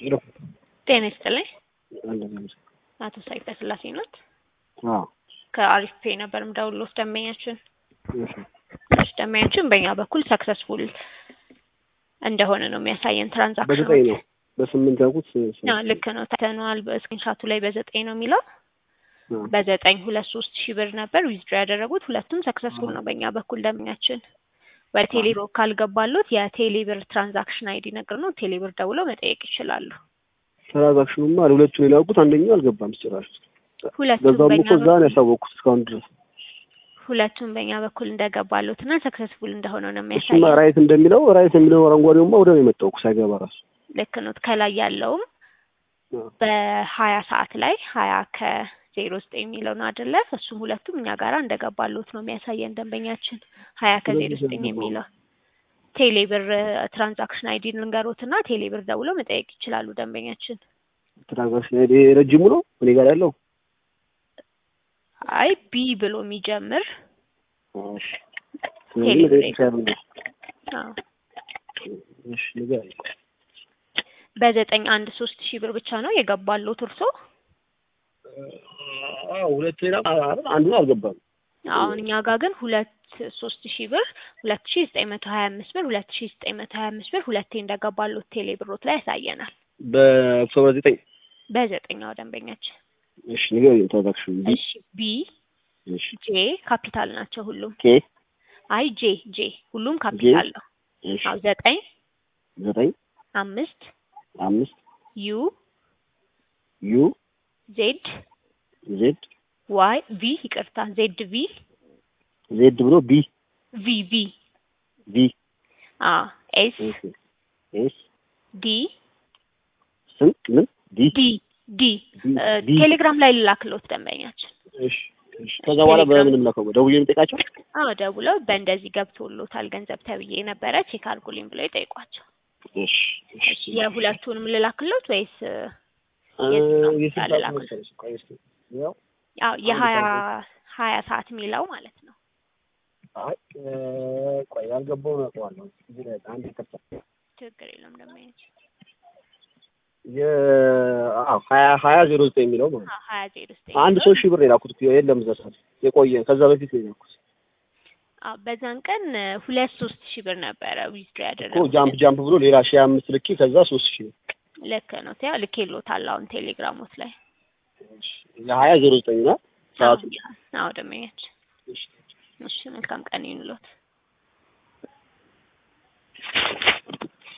ሄሎ ጤና ይስጥልኝ። አንደኛ አቶ ሳይፈ ስላሴ ኖት? አዎ ከአሪፍ ፔ ነበር የምደውልልዎት ደንበኛችን እሺ እሺ፣ ደንበኛችን በእኛ በኩል ሰክሰስፉል እንደሆነ ነው የሚያሳየን ትራንዛክሽኑ። በዘጠኝ ነው በስምንት ያልኩት አዎ፣ ልክ ነው ታይተነዋል። በስክሪንሻቱ ላይ በዘጠኝ ነው የሚለው አዎ። በዘጠኝ ሁለት ሶስት ሺህ ብር ነበር ዊዝድሮ ያደረጉት ሁለቱም ሰክሰስፉል ነው በእኛ በኩል ደንበኛችን። ወደ ቴሌ ብር ካልገባሉት የቴሌ ብር ትራንዛክሽን አይዲ ነገር ነው ቴሌ ብር ደውለው መጠየቅ ይችላሉ። ትራንዛክሽኑማ ሁለቱን የላኩት አንደኛው አልገባም ጭራሽ። ሁለቱም በዛውም በእኛ እኮ እዛ ነው በኩል ያሳወቅኩት እስካሁን ድረስ። ሁለቱም በእኛ በኩል እንደገባሉት እና ሰክሰስፉል እንደሆነ ነው እሱማ የሚያሳየው። ራይት እንደሚለው ራይት የሚለው አረንጓዴውማ ወደ ነው የመጣው እኮ ሳይገባ ራሱ። ልክ ነው። ከላይ ያለውም አዎ። በሀያ ሰዓት ላይ ሀያ ከዜሮ ዘጠኝ የሚለው ነው አይደለ? እሱም ሁለቱም እኛ ጋራ እንደገባሉት ነው የሚያሳየን ደንበኛችን። ሀያ ከዜሮ ስለዚህ ዘጠኝ ዘገባው። የሚለው ቴሌ ብር ትራንዛክሽን አይዲ ልንገሮት እና ቴሌ ብር ደውለው መጠየቅ ይችላሉ ደንበኛችን። ትራንዛክሽን አይዲ ረጅሙ ነው እኔ ጋር ያለው። አይ ቢ ብሎ የሚጀምር እሺ ቴሌ ስለዚህ ብር መጠየቅ ይቻላል። አዎ። እሺ ንገረኝ። በዘጠኝ አንድ ሶስት ሺህ ብር ብቻ ነው የገባሉት እርሶ? አዎ ሁለት ሌላ አንዱ አልገባም። አሁን እኛ ጋር ግን ሁለት ሶስት ሺህ ብር ሁለት ሺህ ዘጠኝ መቶ ሀያ አምስት ብር ሁለት ሺህ ዘጠኝ መቶ ሀያ አምስት ብር ሁለቴ እንደገባሉት ቴሌ ብሮት ላይ ያሳየናል። በኦክቶበር ዘጠኝ በዘጠኛው ደንበኛችን። እሺ ንገረኝ ትራንዛክሽኑ ቢ እሺ ቢ እሺ ጄ ካፒታል ናቸው ሁሉም። ኬ አይ ጄ ጄ ሁሉም ካፒታል ነው። እሺ አዎ ዘጠኝ ዘጠኝ አምስት አምስት ዩ ዩ ዜድ ዜድ ዋይ ቪ ይቅርታ ዜድ ቪ ዜድ ብሎ ቢ ቪ ቪ ቪ አ ኤስ እሺ ኤስ ዲ ስንት ምን ዲ ዲ ዲ ዲ እ ዲ ቴሌግራም ላይ ልላክሎት ደንበኛችን። እሺ እሺ ከዛ በኋላ በምን ላከው ደውዬ የምጠይቃቸው አዎ ደውለው በእንደዚህ ገብቶሎታል ገንዘብ ተብዬ ነበረ ቼክ አድርጉልኝ ብለው ይጠይቋቸው። እሺ እሺ የሁለቱንም ልላክሎት ወይስ እ አ የትኛው የስንት ላክ? ሰዓት መሰለሽ? ቆይ እስኪ ያው ያው የሀያ ሀያ ሰዓት የሚለው ማለት ነው። አይ እ ቆይ ያልገባውን አውቀዋለሁ እዚህ ላይ አንድ ይቅርታ ችግር የለውም ደንበኛችን። የ አዎ ሀያ ሀያ ዜሮ ዘጠኝ የሚለው ማለት ነው። አዎ ሀያ ዜሮ ዘጠኝ አንድ ሶስት ሺህ ብር የላኩት እኮ የለም እዛ ሰዓት የቆየ ከዛ በፊት ነው የላኩት አዎ በዛን ቀን እ ሁለት ሶስት ሺህ ብር ነበረ ዊዝድሮ እኮ ያደረጉት። ጃምፕ ጃምፕ ብሎ ሌላ ሺህ አምስት ልኬ ከዛ ሶስት ሺህ ልክ ነው ያ ልኬሎታል አሁን ቴሌግራሞት ላይ የሀያ ዜሮ ዘጠኝ ነው ሰዓቱ አዎ ደንበኛችን። እሺ መልካም ቀን ይሁንልዎት።